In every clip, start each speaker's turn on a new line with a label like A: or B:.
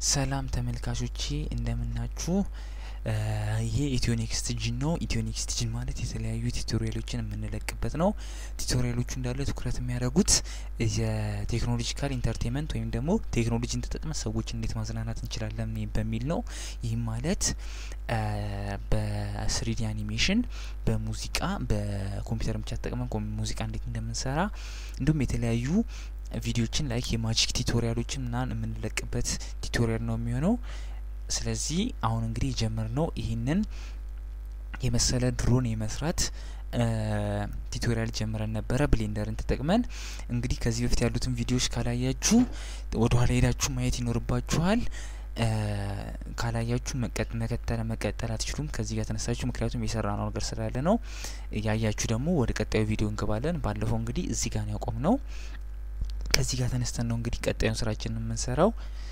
A: ሰላም ተመልካቾቼ እንደምናችሁ። ይሄ ኢትዮኔክስት ጂን ነው። ኢትዮኔክስት ጂን ማለት የተለያዩ ቱቶሪያሎችን የምንለቅበት ነው። ቱቶሪያሎቹ እንዳለ ትኩረት የሚያደርጉት የቴክኖሎጂካል ኢንተርቴንመንት ወይም ደግሞ ቴክኖሎጂን ተጠቅመን ሰዎች እንዴት ማዝናናት እንችላለን በሚል ነው። ይህም ማለት በስሪዲ አኒሜሽን፣ በሙዚቃ፣ በኮምፒውተር ብቻ ተጠቅመን ሙዚቃ እንዴት እንደምንሰራ እንዲሁም የተለያዩ ቪዲዮችን ላይክ የማጂክ ቱቶሪያሎችን ምናምን የምንለቅበት ቱቶሪያል ነው የሚሆነው። ስለዚህ አሁን እንግዲህ የጀመርነው ይህንን የመሰለ ድሮን የመስራት ቱቶሪያል ጀምረን ነበረ ብሌንደርን ተጠቅመን። እንግዲህ ከዚህ በፊት ያሉትን ቪዲዮዎች ካላያችሁ ወደ ኋላ ሄዳችሁ ማየት ይኖርባችኋል። ካላያችሁ መቀጠል መቀጠል አትችሉም ከዚህ ጋር ተነሳችሁ፣ ምክንያቱም የሰራ ነው ነገር ስላለ ነው። ያያችሁ ደግሞ ወደ ቀጣዩ ቪዲዮ እንገባለን። ባለፈው እንግዲህ እዚህ ጋር ነው ያቆም ነው። ከዚህ ጋር ተነስተን ነው እንግዲህ ቀጣዩን ስራችንን የምንሰራው።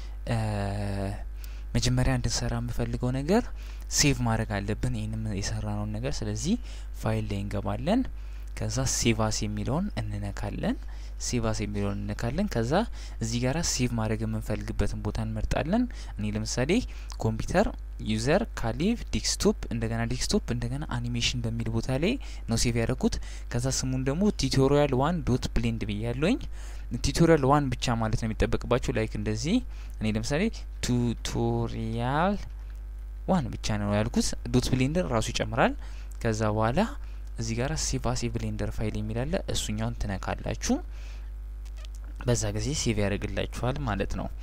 A: መጀመሪያ እንድንሰራ የምፈልገው ነገር ሴቭ ማድረግ አለብን ይህንም የሰራነውን ነገር። ስለዚህ ፋይል ላይ እንገባለን። ከዛ ሴቫስ የሚለውን እንነካለን። ሴቫስ የሚለውን እንነካለን። ከዛ እዚህ ጋራ ሴቭ ማድረግ የምንፈልግበትን ቦታ እንመርጣለን። እኔ ለምሳሌ ኮምፒውተር ዩዘር ካሊቭ ዴስክቶፕ እንደገና ዴስክቶፕ እንደገና አኒሜሽን በሚል ቦታ ላይ ነው ሴቭ ያደረኩት። ከዛ ስሙን ደግሞ ቱቶሪያል ዋን ዶት ብሌንድ ብያለኝ። ቱቶሪያል ዋን ብቻ ማለት ነው የሚጠበቅባቸው። ላይክ እንደዚህ እኔ ለምሳሌ ቱቶሪያል ዋን ብቻ ነው ያልኩት። ዶት ብሌንደር ራሱ ይጨምራል። ከዛ በኋላ እዚህ ጋር ሴቭ አስ ብሌንደር ፋይል የሚላለ እሱኛውን ትነካላችሁ። በዛ ጊዜ ሴቭ ያደርግላችኋል ማለት ነው።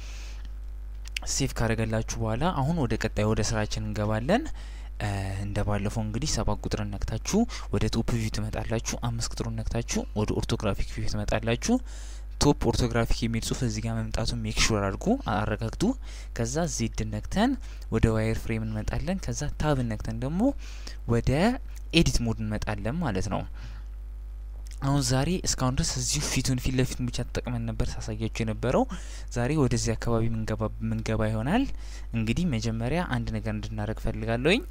A: ሴቭ ካደረገላችሁ በኋላ አሁን ወደ ቀጣይ ወደ ስራችን እንገባለን። እንደ ባለፈው እንግዲህ ሰባት ቁጥርን ነክታችሁ ወደ ቶፕ ቪው ትመጣላችሁ። አምስት ቁጥሩን ነክታችሁ ወደ ኦርቶግራፊክ ቪው ትመጣላችሁ። ቶፕ ኦርቶግራፊክ የሚል ጽሁፍ እዚህ ጋር መምጣቱን ሜክ ሹር አድርጉ፣ አረጋግጡ። ከዛ ዜድ ነክተን ወደ ዋየር ፍሬም እንመጣለን። ከዛ ታብ ነክተን ደግሞ ወደ ኤዲት ሞድ እንመጣለን ማለት ነው። አሁን ዛሬ እስካሁን ድረስ እዚሁ ፊቱን ፊት ለፊቱን ብቻ ተጠቅመን ነበር ሳሳያችሁ የነበረው። ዛሬ ወደዚህ አካባቢ ምንገባ ይሆናል። እንግዲህ መጀመሪያ አንድ ነገር እንድናደርግ ፈልጋለሁኝ።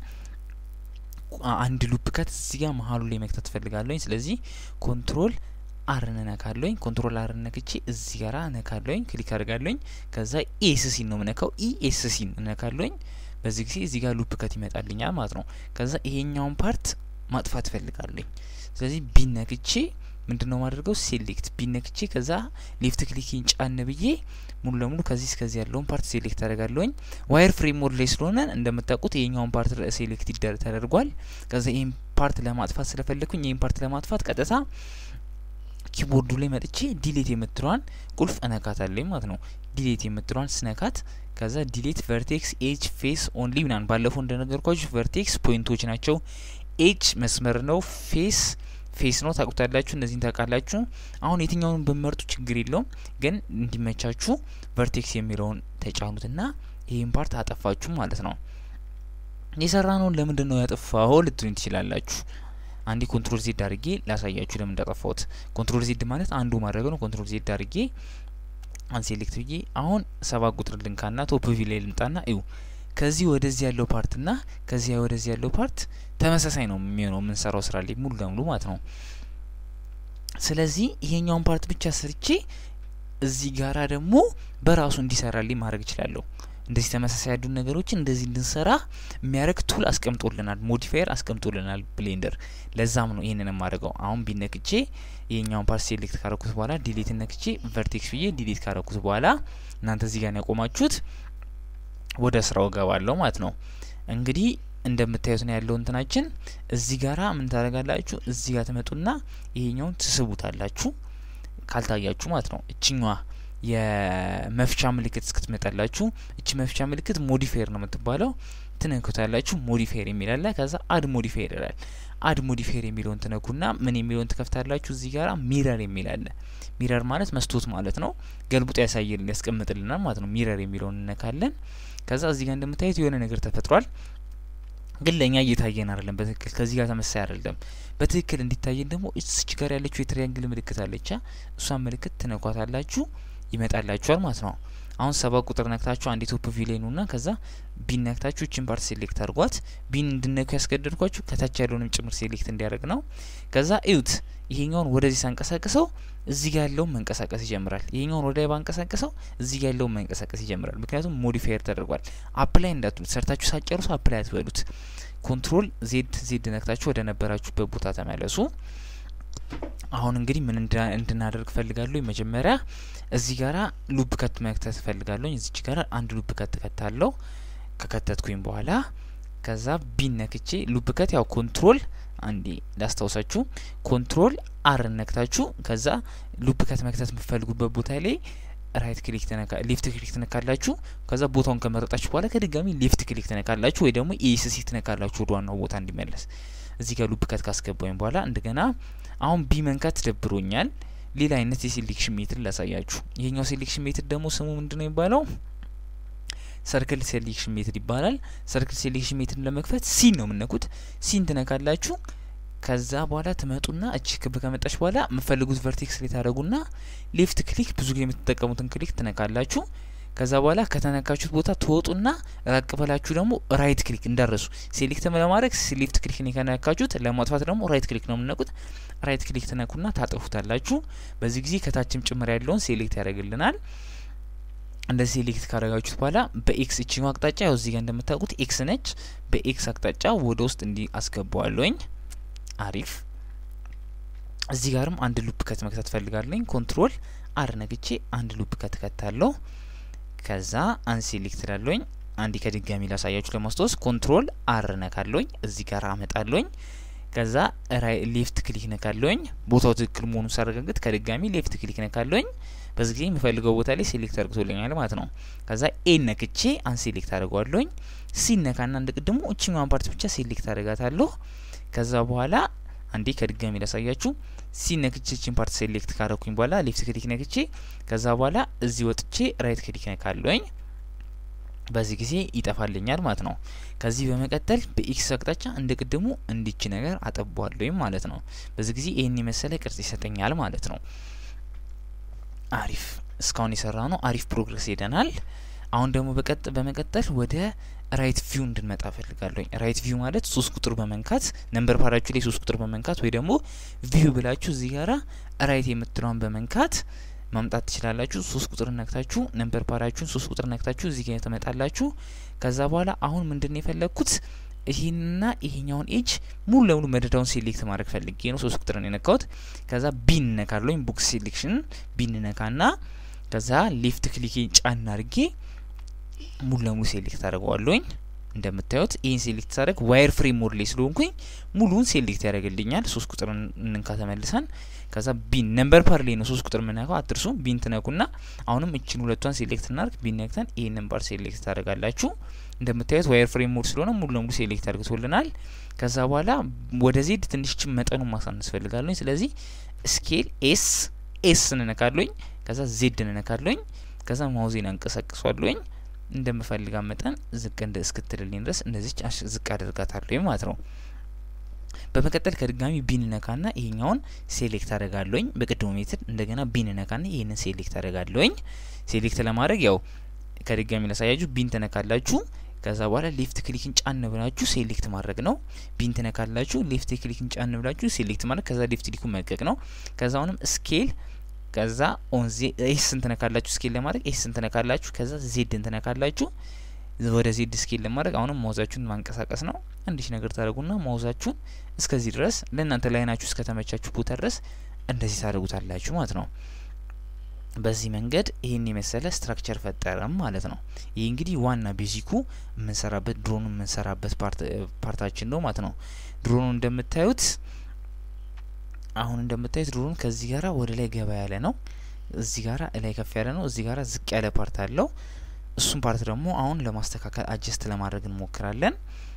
A: አንድ ሉፕ ከት እዚህ ጋር መሀሉ ላይ መክተት ፈልጋለሁኝ። ስለዚህ ኮንትሮል አር እነካለሁኝ። ኮንትሮል አር ነክቼ እዚህ ጋራ እነካለሁኝ፣ ክሊክ አድርጋለሁኝ። ከዛ ኤስሲን ነው ምነካው፣ ኢኤስሲን እነካለሁኝ። በዚህ ጊዜ እዚህ ጋር ሉፕ ከት ይመጣልኛል ማለት ነው። ከዛ ይሄኛውን ፓርት ማጥፋት ፈልጋለኝ። ስለዚህ ቢነክቼ ምንድን ነው ማድረገው? ሴሌክት ቢነክቼ ከዛ ሌፍት ክሊክን ጫን ብዬ ሙሉ ለሙሉ ከዚህ እስከዚህ ያለውን ፓርት ሴሌክት አደርጋለሁኝ። ዋየር ፍሬም ሞድ ላይ ስለሆነ እንደምታውቁት ይሄኛውን ፓርት ሴሌክት ይደር ተደርጓል። ከዛ ይህን ፓርት ለማጥፋት ስለፈለግኩኝ ይህን ፓርት ለማጥፋት ቀጥታ ኪቦርዱ ላይ መጥቼ ዲሌት የምትለዋን ቁልፍ እነካታለኝ ማለት ነው። ዲሌት የምትለዋን ስነካት ከዛ ዲሌት ቨርቴክስ ኤጅ ፌስ ኦንሊ ምናምን ባለፈው እንደነገርኳችሁ ቨርቴክስ ፖይንቶች ናቸው። ኤጅ መስመር ነው። ፌስ ፌስ ነው ታውቁታላችሁ። እነዚህን ታውቃላችሁ። አሁን የትኛውን በመርጡ ችግር የለውም፣ ግን እንዲመቻችሁ ቨርቴክስ የሚለውን ተጫኑትና ይህን ፓርት አጠፋችሁ ማለት ነው። የሰራ ነውን ለምንድን ነው ያጠፋው ልትሉኝ ትችላላችሁ። አንዴ ኮንትሮል ዜድ አድርጌ ላሳያችሁ ለምን እንዳጠፋሁት። ኮንትሮል ዜድ ማለት አንዱ ማድረግ ነው። ኮንትሮል ዜድ አድርጌ አንሴሌክት ብዬ አሁን ሰባት ቁጥር ልንካና ቶፕ ቪ ላይ ልምጣና እዩ ከዚህ ወደዚህ ያለው ፓርትና ከዚህ ወደዚህ ያለው ፓርት ተመሳሳይ ነው የሚሆነው የምንሰራው ስራ ላይ ሙሉ ለሙሉ ማለት ነው። ስለዚህ ይሄኛውን ፓርት ብቻ ሰርቼ እዚህ ጋራ ደግሞ በራሱ እንዲሰራልኝ ማድረግ እችላለሁ። እንደዚህ ተመሳሳይ ያሉ ነገሮችን እንደዚህ እንድንሰራ የሚያደርግ ቱል አስቀምጦልናል፣ ሞዲፋየር አስቀምጦልናል ብሌንደር። ለዛም ነው ይህንን የማደርገው። አሁን ቢነክቼ ይሄኛውን ፓርት ሴሌክት ካረኩት በኋላ ዲሌት ነክቼ ቨርቴክስ ብዬ ዲሌት ካረኩት በኋላ እናንተ እዚህ ጋር ያቆማችሁት ወደ ስራው ገባለሁ ማለት ነው። እንግዲህ እንደምታዩት ነው ያለው እንትናችን። እዚህ ጋራ ምን ታደርጋላችሁ? እዚህ ጋር ትመጡና ይሄኛውን ትስቡታላችሁ፣ ካልታያችሁ ማለት ነው። እችኛዋ የመፍቻ ምልክት እስክትመጣላችሁ እቺ መፍቻ ምልክት ሞዲፋየር ነው የምትባለው። ትነኩታላችሁ። ሞዲፋየር የሚላለ ከዛ አድ ሞዲፋየር ይላል። አድ ሞዲፋየር የሚለውን ትነኩና ምን የሚለውን ትከፍታላችሁ። እዚህ ጋራ ሚረር የሚላለ ሚረር ማለት መስቶት ማለት ነው። ገልብጦ ያሳየልን ያስቀምጥልናል ማለት ነው። ሚረር የሚለውን እነካለን። ከዛ እዚህ ጋር እንደምታዩት የሆነ ነገር ተፈጥሯል፣ ግን ለእኛ እየታየን አይደለም። በትክክል ከዚህ ጋር ተመሳሳይ አይደለም። በትክክል እንዲታየን ደግሞ እዚች ጋር ያለችው የትሪያንግል ምልክት አለቻ። እሷን ምልክት ትነኳታላችሁ፣ ይመጣላችኋል ማለት ነው። አሁን ሰባት ቁጥር ነክታችሁ አንድ ቶፕ ቪው ላይ ነውና ከዛ ቢን ነክታችሁ እችን ፓርት ሴሌክት አድርጓት። ቢን እንድነኩ ያስገደድኳችሁ ከታች ያለውንም ጭምር ሴሌክት እንዲያደርግ ነው። ከዛ እዩት፣ ይሄኛውን ወደዚህ ሳንቀሳቀሰው እዚህ ጋር ያለውን መንቀሳቀስ ይጀምራል። ይሄኛውን ወደ ላይ ባንቀሳቀሰው እዚህ ጋር ያለውን መንቀሳቀስ ይጀምራል። ምክንያቱም ሞዲፋየር ተደርጓል። አፕላይ እንዳትሉት፣ ሰርታችሁ ሳጨርሱ አፕላይ አትበሉት። ኮንትሮል ዜድ ዜድ ነክታችሁ ወደ ነበራችሁበት ቦታ ተመለሱ። አሁን እንግዲህ ምን እንድናደርግ ፈልጋለሁ? መጀመሪያ እዚህ ጋራ ሉፕ ከት መክተት ፈልጋለሁ። እዚች ጋራ አንድ ሉፕ ከት ከታለሁ። ከከተትኩኝ በኋላ ከዛ ቢን ነክቼ ሉፕ ከት ያው ኮንትሮል አንዴ ላስታውሳችሁ፣ ኮንትሮል አር ነክታችሁ ከዛ ሉፕ ከት መክተት የምትፈልጉበት ቦታ ላይ ራይት ክሊክ ተነካ ሌፍት ክሊክ ትነካላችሁ። ከዛ ቦታውን ከመረጣችሁ በኋላ ከድጋሚ ሌፍት ክሊክ ትነካላችሁ ወይ ደግሞ ኢኤስሲ ትነካላችሁ ወደ ዋናው ቦታ እንዲመለስ። እዚህ ጋር ሉፕ ከት ካስገባኝ በኋላ እንደገና አሁን ቢ መንካት ደብሮኛል። ሌላ አይነት የሴሌክሽን ሜትድ ላሳያችሁ። ይሄኛው ሴሌክሽን ሜትድ ደግሞ ስሙ ምንድነው የሚባለው? ሰርክል ሴሌክሽን ሜትድ ይባላል። ሰርክል ሴሌክሽን ሜትድ ለመክፈት ሲን ነው የምነኩት። ሲን ትነካላችሁ። ከዛ በኋላ ትመጡና እቺ ክብ ከመጣች በኋላ የምፈልጉት ቨርቴክስ ላይ ታደረጉና ሌፍት ክሊክ ብዙ ጊዜ የምትጠቀሙትን ክሊክ ትነካላችሁ። ከዛ በኋላ ከተነካችሁት ቦታ ትወጡና ራቅ በላችሁ ደግሞ ራይት ክሊክ እንዳረሱ ሴሌክት ለማድረግ ሌፍት ክሊክ ነው ከነካችሁት፣ ለማጥፋት ደግሞ ራይት ክሊክ ነው የምነቁት። ራይት ክሊክ ትነኩና ታጠፉታላችሁ። በዚህ ጊዜ ከታችም ጭምር ያለውን ሴሌክት ያደርግልናል። እንደዚህ ሴሌክት ካደረጋችሁት በኋላ በኤክስ እችኛ አቅጣጫ ያው እዚህ ጋር እንደምታውቁት ኤክስ ነች። በኤክስ አቅጣጫ ወደ ውስጥ እንዲ አስገባዋለኝ። አሪፍ። እዚህ ጋርም አንድ ሉፕ ከት መክተት ፈልጋለኝ። ኮንትሮል አር ነግቼ አንድ ሉፕ ከት ከታለሁ። ከዛ አንሴሌክት ላለኝ አንዲ ከድጋሚ ላሳያችሁ ለማስታወስ ኮንትሮል አር ነካለኝ። እዚህ ጋር አመጣለኝ። ከዛ ሌፍት ክሊክ ነካለኝ። ቦታው ትክክል መሆኑን ሳረጋግጥ ከድጋሚ ሌፍት ክሊክ ነካለኝ። በዚህ ጊዜ የምፈልገው ቦታ ላይ ሴሌክት አድርግቶልኛል ማለት ነው። ከዛ ኤ ነክቼ አንሴሌክት አድርገዋለኝ። ሲነካና እንደ ቅድሙ እችኛዋን ፓርት ብቻ ሴሌክት አድርጋታለሁ። ከዛ በኋላ አንዴ ከድጋሚ ላሳያችሁ። ሲነክቼ ችን ፓርት ሴሌክት ካረኩኝ በኋላ ሌፍት ክሊክ ነክቼ ከዛ በኋላ እዚህ ወጥቼ ራይት ክሊክ ነካለኝ። በዚህ ጊዜ ይጠፋልኛል ማለት ነው። ከዚህ በመቀጠል በኤክስ አቅጣጫ እንደ ቅድሙ እንዲች ነገር አጠቧለኝ ማለት ነው። በዚህ ጊዜ ይህን የመሰለ ቅርጽ ይሰጠኛል ማለት ነው። አሪፍ እስካሁን የሰራ ነው። አሪፍ ፕሮግረስ ሄደናል። አሁን ደግሞ በቀጥ በመቀጠል ወደ ራይት ቪው እንድንመጣ ፈልጋለሁ። ራይት ቪው ማለት ሶስት ቁጥር በመንካት ነምበር ፓራችሁ ላይ ሶስት ቁጥር በመንካት ወይ ደግሞ ቪው ብላችሁ እዚህ ጋራ ራይት የምትለዋን በመንካት ማምጣት ትችላላችሁ። ሶስት ቁጥር ነክታችሁ ነምበር ፓራችሁን ሶስት ቁጥር ነክታችሁ እዚህ ጋር ትመጣላችሁ። ከዛ በኋላ አሁን ምንድን ነው የፈለግኩት ይህንና ይሄኛውን ኤጅ ሙሉ ለሙሉ መደዳውን ሴሌክት ማድረግ ፈልጌ ነው። ሶስት ቁጥርን የነካሁት። ከዛ ቢን ነካለኝ ቡክ ሴሌክሽን ቢን ነካና ከዛ ሌፍት ክሊክ ጫን አድርጌ ሙሉ ለሙሉ ሴሌክት አድርገዋለኝ። እንደምታዩት ይህን ሴሌክት ሳደርግ ዋይር ፍሬም ሞድ ላይ ስለሆንኩኝ ሙሉን ሴሌክት ያደርግልኛል። ሶስት ቁጥር እንንካ ተመልሰን ከዛ ቢን ነምበር ፓር ላይ ነው ሶስት ቁጥር የምነካው አትርሱ። ቢን ትነኩና አሁንም እችን ሁለቷን ሴሌክት እናርግ። ቢን ነክተን ይህንን ፓር ሴሌክት ታደርጋላችሁ። እንደምታዩት ዋይር ፍሬም ሞድ ስለሆነ ሙሉ ለሙሉ ሴሌክት አድርግቶልናል። ከዛ በኋላ ወደ ዜድ ትንሽችን መጠኑን ማሳነስ ፈልጋለኝ። ስለዚህ ስኬል ኤስ ኤስ እንነካለኝ። ከዛ ዜድ እንነካለኝ። ከዛ ማውዜን አንቀሳቅሷለኝ እንደምፈልጋ መጠን ዝቅ እንደ እስክትልልኝ ድረስ እንደዚች ዝቅ አደርጋታለሁ ማለት ነው። በመቀጠል ከድጋሚ ቢን ነካና ይሄኛውን ሴሌክት አደርጋለሁኝ። በቅድሙ ሜትድ እንደገና ቢን ነካና ይሄንን ሴሌክት አደርጋለሁኝ። ሴሌክት ለማድረግ ያው ከድጋሚ ላሳያችሁ ቢን ተነካላችሁ። ከዛ በኋላ ሌፍት ክሊክን ጫን ብላችሁ ሴሌክት ማድረግ ነው። ቢን ተነካላችሁ። ሌፍት ክሊክን ጫን ብላችሁ ሴሌክት ማድረግ ከዛ ሌፍት ክሊኩን መልቀቅ ነው። ከዛ አሁንም ስኬል ከዛ ኦን ኤስ ስንት ነካላችሁ ስኬል ለማድረግ ኤስ ስንት ነካላችሁ። ከዛ ዜድን ትነካላችሁ ወደ ዜድ ስኬል ለማድረግ አሁንም ማውዛችሁን ማንቀሳቀስ ነው። አንዲሽ ነገር ታደርጉና ማውዛችሁን እስከዚህ ድረስ ለእናንተ ላይናችሁ እስከተመቻችሁ ቦታ ድረስ እንደዚህ ታደርጉታላችሁ ማለት ነው። በዚህ መንገድ ይህን የመሰለ ስትራክቸር ፈጠረም ማለት ነው። ይህ እንግዲህ ዋና ቤዚኩ የምንሰራበት ድሮኑ የምንሰራበት ፓርታችን ነው ማለት ነው። ድሮኑ እንደምታዩት አሁን እንደምታዩት ድሮኑ ከዚህ ጋራ ወደ ላይ ገባ ያለ ነው። እዚህ ጋራ ላይ ከፍ ያለ ነው። እዚህ ጋራ ዝቅ ያለ ፓርት አለው። እሱም ፓርት ደግሞ አሁን ለማስተካከል አጀስት ለማድረግ እንሞክራለን።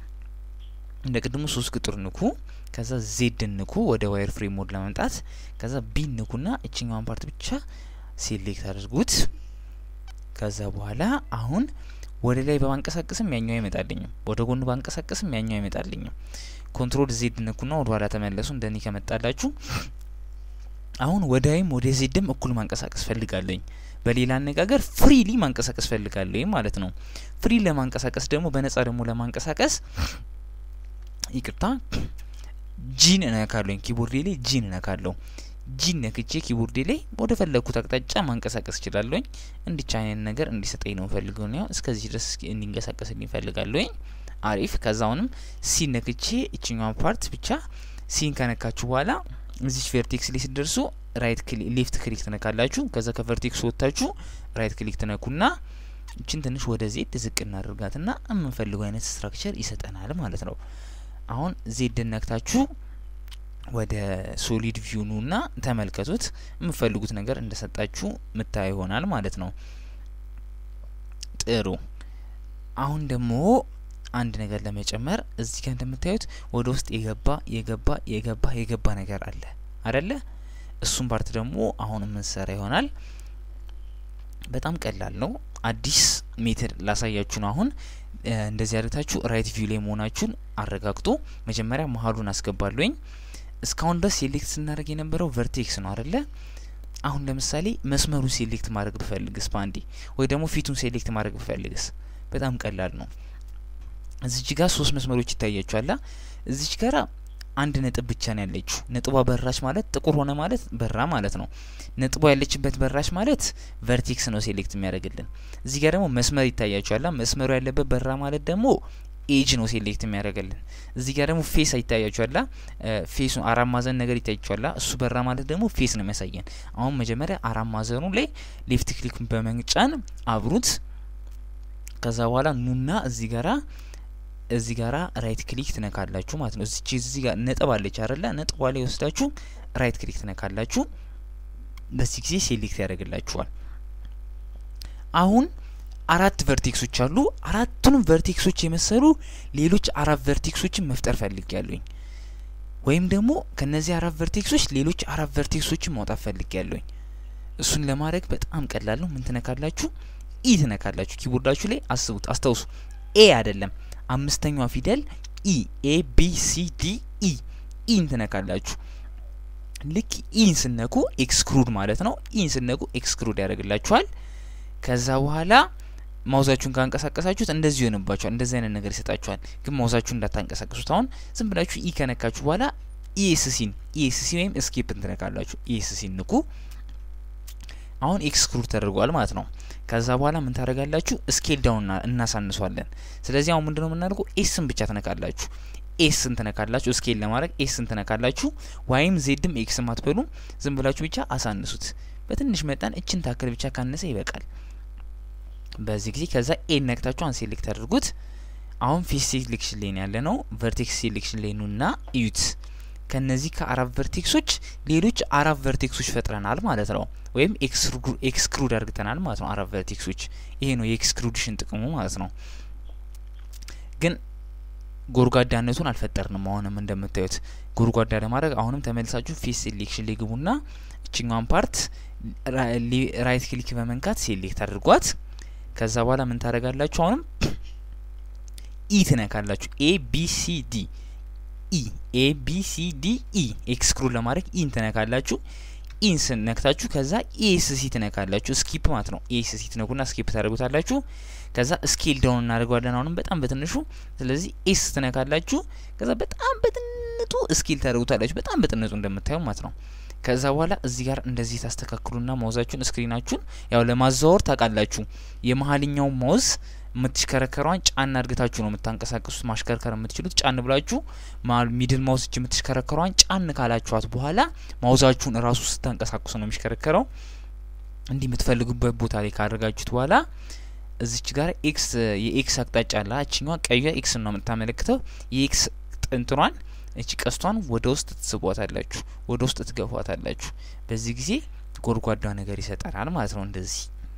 A: እንደ ቅድሙ ሶስት ቁጥር ንኩ፣ ከዛ ዜድ ንኩ ወደ ዋይር ፍሬም ሞድ ለመምጣት ከዛ ቢ ንኩና እችኛዋን ፓርት ብቻ ሴሌክት አድርጉት። ከዛ በኋላ አሁን ወደ ላይ በማንቀሳቀስም ያኛው አይመጣልኝም፣ ወደ ጎን ባንቀሳቀስም ያኛው አይመጣልኝም። ኮንትሮል ዜድ ንኩና ወደ ኋላ ተመለሱ። እንደኔ ከመጣላችሁ አሁን ወዳይም ወደ ዜድም እኩል ማንቀሳቀስ ፈልጋለኝ። በሌላ አነጋገር ፍሪሊ ማንቀሳቀስ ፈልጋለሁ ማለት ነው። ፍሪ ለማንቀሳቀስ ደግሞ በነጻ ደግሞ ለማንቀሳቀስ ይቅርታ ጂን እነካለሁ። ኪቦርዴ ላይ ጂን እነካለሁ። ጂን ነክቼ ኪቦርዴ ላይ ወደ ፈለግኩት አቅጣጫ ማንቀሳቀስ እችላለሁኝ። እንዲቻ አይነት ነገር እንዲሰጠኝ ነው ፈልገው ነው። እስከዚህ ድረስ እንዲንቀሳቀስልኝ እፈልጋለሁኝ። አሪፍ። ከዛውንም ሲን ነክቼ እችኛዋን ፓርት ብቻ ሲን ከነካችሁ በኋላ እዚች ቨርቴክስ ላይ ስደርሱ ራይት ክሊክ ሌፍት ክሊክ ትነካላችሁ። ከዛ ከቨርቴክስ ወጥታችሁ ራይት ክሊክ ትነኩና እችን ትንሽ ወደ ዜድ ዝቅ እናደርጋትና የምንፈልገው አይነት ስትራክቸር ይሰጠናል ማለት ነው። አሁን ዜድ ነክታችሁ ወደ ሶሊድ ቪው ኑና ተመልከቱት። የምፈልጉት ነገር እንደሰጣችሁ ምታይ ይሆናል ማለት ነው። ጥሩ። አሁን ደግሞ አንድ ነገር ለመጨመር እዚህ ጋር እንደምታዩት ወደ ውስጥ የገባ የገባ የገባ የገባ ነገር አለ አደለ? እሱም ፓርት ደግሞ አሁን የምንሰራ ይሆናል። በጣም ቀላል ነው። አዲስ ሜትድ ላሳያችሁ ነው። አሁን እንደዚህ አድርጋችሁ ራይት ቪው ላይ መሆናችሁን አረጋግጡ። መጀመሪያ መሀሉን አስገባለሁኝ። እስካሁን ድረስ ሴሌክት ስናደርግ የነበረው ቨርቴክስ ነው አደለ? አሁን ለምሳሌ መስመሩን ሴሌክት ማድረግ ብፈልግስ በአንዴ ወይ ደግሞ ፊቱን ሴሌክት ማድረግ ብፈልግስ በጣም ቀላል ነው። እዚች ጋር ሶስት መስመሮች ይታያችኋላ። እዚች ጋር አንድ ነጥብ ብቻ ነው ያለችው። ነጥቧ በራች ማለት ጥቁር ሆነ ማለት በራ ማለት ነው። ነጥቧ ያለችበት በራች ማለት ቨርቴክስ ነው ሴሌክት የሚያደርግልን። እዚህ ጋር ደግሞ መስመር ይታያችኋላ። መስመሩ ያለበት በራ ማለት ደግሞ ኤጅ ነው ሴሌክት የሚያደርግልን። እዚህ ጋር ደግሞ ፌስ ይታያችኋላ። ፌሱ አራት ማዕዘን ነገር ይታያችኋላ። እሱ በራ ማለት ደግሞ ፌስ ነው የሚያሳየን። አሁን መጀመሪያ አራት ማዕዘኑ ላይ ሌፍት ክሊክ በመጫን አብሩት። ከዛ በኋላ ኑና እዚህ ጋራ እዚህ ጋራ ራይት ክሊክ ትነካላችሁ ማለት ነው። እዚች እዚህ ጋር ነጥብ አለች አይደለ? ነጥቧ ላይ ወስዳችሁ ራይት ክሊክ ትነካላችሁ። በዚህ ጊዜ ሴሌክት ያደርግላችኋል። አሁን አራት ቨርቴክሶች አሉ። አራቱንም ቨርቴክሶች የመሰሉ ሌሎች አራት ቨርቴክሶችን መፍጠር ፈልግ ያለኝ ወይም ደግሞ ከነዚህ አራት ቨርቴክሶች ሌሎች አራት ቨርቴክሶችን ማውጣት ፈልግ ያለኝ። እሱን ለማድረግ በጣም ቀላል ነው። ምን ትነካላችሁ? ኢ ትነካላችሁ። ኪቦርዳችሁ ላይ አስቡት፣ አስታውሱ። ኤ አይደለም አምስተኛዋ ፊደል ኢ ኤ ቢ ሲ ዲ ኢ ኢን ትነካላችሁ። ልክ ኢን ስነኩ ኤክስክሩድ ማለት ነው። ኢን ስነኩ ኤክስክሩድ ያደርግላችኋል። ከዛ በኋላ ማውዛችሁን ካንቀሳቀሳችሁት እንደዚህ ይሆንባችኋል። እንደዚህ አይነት ነገር ይሰጣችኋል። ግን ማውዛችሁን እንዳታንቀሳቀሱት። አሁን ዝም ብላችሁ ኢ ከነካችሁ በኋላ ኢኤስሲን ኢኤስሲ ወይም እስኬፕን ትነካላችሁ። ኢኤስሲን ንኩ። አሁን ኤክስክሩድ ተደርጓል ማለት ነው። ከዛ በኋላ ምን ታደርጋላችሁ? ስኬል ዳውን እናሳንሷለን። ስለዚህ አሁን ምንድነው የምናደርገው? ኤስን ብቻ ትነካላችሁ። ኤስን ትነካላችሁ። ስኬል ለማድረግ ኤስን ትነካላችሁ። ዋይም ዜድም ኤክስም አትበሉ። ዝም ብላችሁ ብቻ አሳንሱት። በትንሽ መጠን እችን ታክል ብቻ ካነሰ ይበቃል። በዚህ ጊዜ ከዛ ኤን ነክታችሁ አን ሴሌክት አድርጉት። አሁን ፌስ ሴሌክሽን ላይ ያለ ነው። ቨርቴክስ ሴሌክሽን ላይ ኑና እዩት። ከነዚህ ከአራት ቨርቴክሶች ሌሎች አራት ቨርቴክሶች ፈጥረናል ማለት ነው። ወይም ኤክስክሩድ አድርግተናል ማለት ነው። አራት ቨርቴክሶች ይሄ ነው የኤክስክሩድሽን ጥቅሙ ማለት ነው። ግን ጎድጓዳነቱን አልፈጠርንም። አሁንም እንደምታዩት ጎድጓዳ ለማድረግ አሁንም ተመልሳችሁ ፌስ ሴሌክሽን ላይ ግቡና እችኛዋን ፓርት ራይት ክሊክ በመንካት ሴሌክት አድርጓት። ከዛ በኋላ ምን ታደርጋላችሁ? አሁንም ኢ ትነካላችሁ። ኤ ቢ ሲ ዲ ኢ ኤ ቢ ሲ ዲ ኢ ኤክስክሩድ ለማድረግ ኢን ትነካላችሁ። ኢን ስነክታችሁ ከዛ ኤስሲ ትነካላችሁ። ስኪፕ ማለት ነው። ኤስሲ ትነኩና ስኪፕ ታደርጉታላችሁ። ከዛ ስኬል ዳውን እናደርገዋለን አሁንም በጣም በትንሹ። ስለዚህ ኤስ ትነካላችሁ። ከዛ በጣም በጥንጡ ስኬል ታደርጉታላችሁ። በጣም በጥንጡ እንደምታዩ ማለት ነው። ከዛ በኋላ እዚህ ጋር እንደዚህ ታስተካክሉና ማውዛችሁን ስክሪናችሁን ያው ለማዛወር ታውቃላችሁ። የመሀልኛው ማውዝ የምትሽከረከሯን ጫን አድርግታችሁ ነው የምታንቀሳቀሱት። ማሽከርከር የምትችሉት ጫን ብላችሁ ሚድል ማውዝ እጅ የምትሽከረከሯን ጫን ካላችኋት በኋላ ማውዛችሁን እራሱ ስታንቀሳቅሱ ነው የሚሽከረከረው። እንዲህ የምትፈልጉበት ቦታ ላይ ካደረጋችሁት በኋላ እዚች ጋር ኤክስ የኤክስ አቅጣጫ አለ። እችኛዋ ቀዩ ኤክስ ነው የምታመለክተው። የኤክስ ጥንጥሯን እቺ ቀስቷን ወደ ውስጥ ትስቧታላችሁ፣ ወደ ውስጥ ትገፏታላችሁ። በዚህ ጊዜ ጎድጓዳ ነገር ይሰጠናል ማለት ነው። እንደዚህ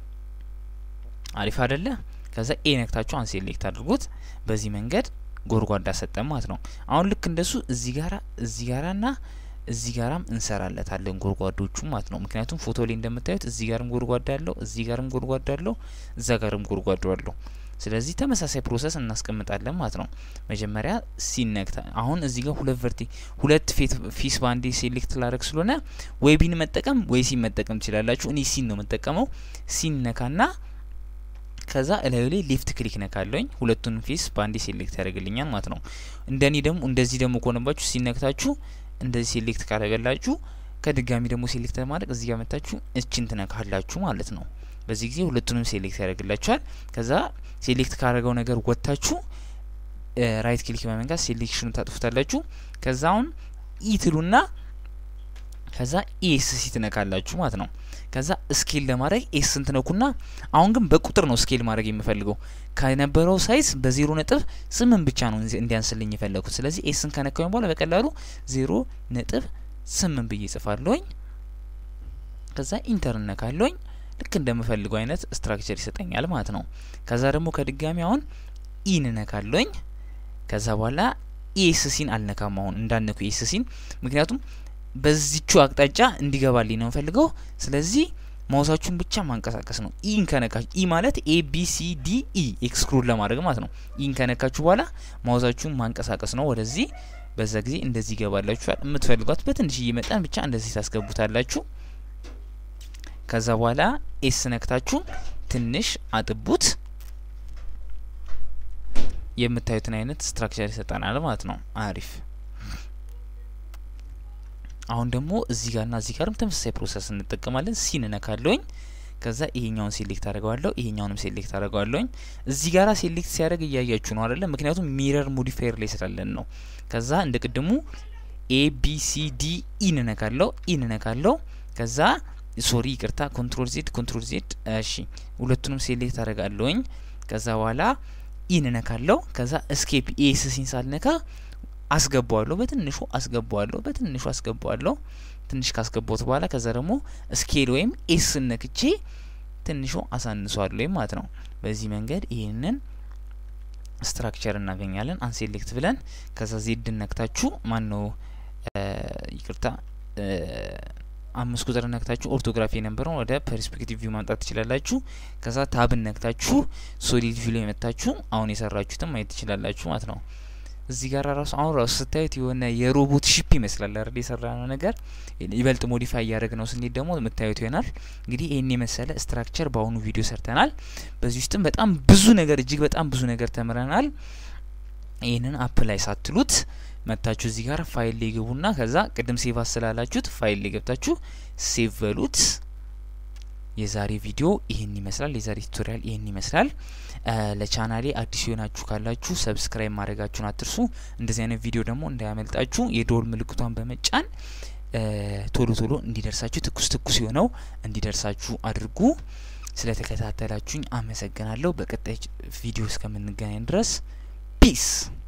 A: አሪፍ አይደለ? ከዛ ኤ ነክታችሁ አን ሴሌክት አድርጉት። በዚህ መንገድ ጎድጓዳ ሰጠን ማለት ነው። አሁን ልክ እንደሱ እዚህ ጋራ እዚህ ጋራና እዚህ ጋራም እንሰራለታለን ጎድጓዶቹ ማለት ነው። ምክንያቱም ፎቶ ላይ እንደምታዩት እዚህ ጋርም ጎድጓዳ አለው፣ እዚህ ጋርም ጎድጓዳ አለው፣ እዛ ጋርም ጎድጓዳ አለው። ስለዚህ ተመሳሳይ ፕሮሰስ እናስቀምጣለን ማለት ነው። መጀመሪያ ሲነክታ አሁን እዚህ ጋር ሁለት ቨርቲ ሁለት ፊስ ባንዴ ሴሌክት ላደረግ ስለሆነ ወይ ቢን መጠቀም ወይ ሲን መጠቀም ትችላላችሁ። እኔ ሲን ነው የምጠቀመው። ሲን ነካና ከዛ እላዩ ላይ ሌፍት ክሊክ ነካለኝ ሁለቱን ፌስ በአንዴ ሴሌክት ያደርግልኛል ማለት ነው። እንደኔ ደግሞ እንደዚህ ደግሞ ከሆነባችሁ ሲነክታችሁ እንደዚህ ሴሌክት ካደረገላችሁ ከድጋሚ ደግሞ ሴሌክት ለማድረግ እዚህ ጋር መታችሁ እችን ትነካላችሁ ማለት ነው። በዚህ ጊዜ ሁለቱንም ሴሌክት ያደርግላችኋል። ከዛ ሴሌክት ካደረገው ነገር ወጥታችሁ ራይት ክሊክ በመንካት ሴሌክሽኑ ታጥፉታላችሁ። ከዛ አሁን ኢ ትሉና ከዛ ኤስሲ ትነካላችሁ ማለት ነው። ከዛ ስኬል ለማድረግ ኤስን ትነኩና አሁን ግን በቁጥር ነው ስኬል ማድረግ የምፈልገው ከነበረው ሳይዝ በዜሮ ነጥብ ስምንት ብቻ ነው እንዲያንስልኝ የፈለግኩት። ስለዚህ ኤስን ከነካኝ በኋላ በቀላሉ ዜሮ ነጥብ ስምንት ብዬ ጽፋለሁኝ። ከዛ ኢንተር እነካለሁኝ። ልክ እንደምፈልገው አይነት ስትራክቸር ይሰጠኛል ማለት ነው። ከዛ ደግሞ ከድጋሚ አሁን ኢን እነካለሁኝ። ከዛ በኋላ ኤስሲን አልነካም። አሁን እንዳነኩ ኤስሲን ምክንያቱም በዚቹ አቅጣጫ እንዲገባልኝ ነው የምፈልገው። ስለዚህ ማውሳችሁን ብቻ ማንቀሳቀስ ነው። ኢን ከነካችሁ ኢ ማለት ኤ ቢ ሲ ዲ ኢ ኤክስክሉድ ለማድረግ ማለት ነው። ኢን ከነካችሁ በኋላ ማውሳችሁን ማንቀሳቀስ ነው ወደዚህ። በዛ ጊዜ እንደዚህ ይገባላችኋል። የምትፈልጓት በትንሽዬ መጠን ብቻ እንደዚህ ታስገቡታላችሁ። ከዛ በኋላ ኤስ ነክታችሁ ትንሽ አጥቡት። የምታዩትን አይነት ስትራክቸር ይሰጠናል ማለት ነው። አሪፍ አሁን ደግሞ እዚህ ጋርና እዚህ ጋርም ተመሳሳይ ፕሮሰስ እንጠቀማለን። ሲን እነካለሁኝ። ከዛ ይሄኛውን ሴሌክት አድርገዋለሁ፣ ይሄኛውንም ሴሌክት አድርገዋለሁኝ። እዚህ ጋራ ሴሌክት ሲያደርግ እያያችሁ ነው አይደለም? ምክንያቱም ሚረር ሞዲፋየር ላይ ስላለን ነው። ከዛ እንደ ቅድሙ ኤ ቢ ሲ ዲ ኢን እነካለሁ፣ ኢን እነካለሁ። ከዛ ሶሪ ይቅርታ፣ ኮንትሮል ዜድ ኮንትሮል ዜድ። እሺ ሁለቱንም ሴሌክት አድርጋለሁኝ። ከዛ በኋላ ኢን እነካለሁ። ከዛ እስኬፕ ኤስ ሲን ሳልነካ አስገባዋለሁ በትንሹ አስገባዋለሁ በትንሹ አስገባዋለሁ። ትንሽ ካስገባሁት በኋላ ከዛ ደግሞ ስኬል ወይም ኤስ ነክቼ ትንሹ አሳንሷለሁ ወይም ማለት ነው። በዚህ መንገድ ይህንን ስትራክቸር እናገኛለን። አንሴሌክት ብለን ከዛ ዜድ ነክታችሁ ማን ነው ይቅርታ አምስት ቁጥር ነክታችሁ ኦርቶግራፊ የነበረውን ወደ ፐርስፔክቲቭ ቪው ማምጣት ትችላላችሁ። ከዛ ታብን ነክታችሁ ሶሊድ ቪው ላይ መታችሁ አሁን የሰራችሁትን ማየት ትችላላችሁ ማለት ነው። እዚህ ጋር ራሱ አሁን ራሱ ስታዩት የሆነ የሮቦት ሺፕ ይመስላል አይደል? የሰራ ነው ነገር ይበልጥ ሞዲፋይ እያደረግ ነው ስንሄድ ደግሞ የምታዩት ይሆናል። እንግዲህ ይህን የመሰለ ስትራክቸር በአሁኑ ቪዲዮ ሰርተናል። በዚህ ውስጥም በጣም ብዙ ነገር እጅግ በጣም ብዙ ነገር ተምረናል። ይህንን አፕ ላይ ሳትሉት መታችሁ እዚህ ጋር ፋይል ላይ ግቡና ከዛ ቅድም ሴቭ ስላላችሁት ፋይል ላይ ገብታችሁ ሴቭ በሉት። የዛሬ ቪዲዮ ይህን ይመስላል። የዛሬ ቱቶሪያል ይህን ይመስላል። ለቻናሌ አዲስ የሆናችሁ ካላችሁ ሰብስክራይብ ማድረጋችሁን አትርሱ። እንደዚህ አይነት ቪዲዮ ደግሞ እንዳያመልጣችሁ የደወል ምልክቷን በመጫን ቶሎ ቶሎ እንዲደርሳችሁ ትኩስ ትኩስ የሆነው እንዲደርሳችሁ አድርጉ። ስለተከታተላችሁኝ አመሰግናለሁ። በቀጣይ ቪዲዮ እስከምንገናኝ ድረስ ፒስ